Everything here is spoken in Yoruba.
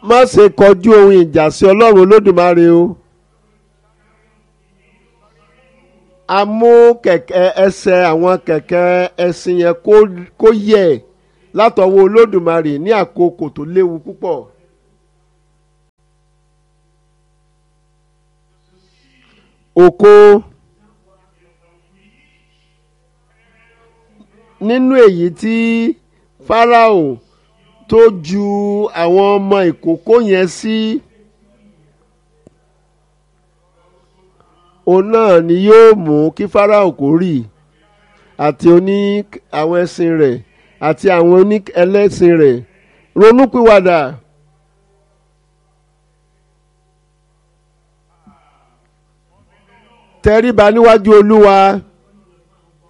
má ṣe kọjú ohun ìjà sí ọlọ́run olódùmarè o. a mú kẹ̀kẹ́ ẹsẹ̀ àwọn kẹ̀kẹ́ ẹṣin yẹn kó yẹ̀ látọwọ́ olódùmarè ní àkókò tó léwu púpọ̀. oko nínú èyí tí Fáráò tó ju àwọn ọmọ ìkókó yẹn sí òun náà ni yóò mú kí Fáráò kó rì àti oní àwọn ẹṣin rẹ̀ àti àwọn oní ẹlẹ́sìn rẹ̀ ronúpìwàdà. tẹríba níwájú Olúwa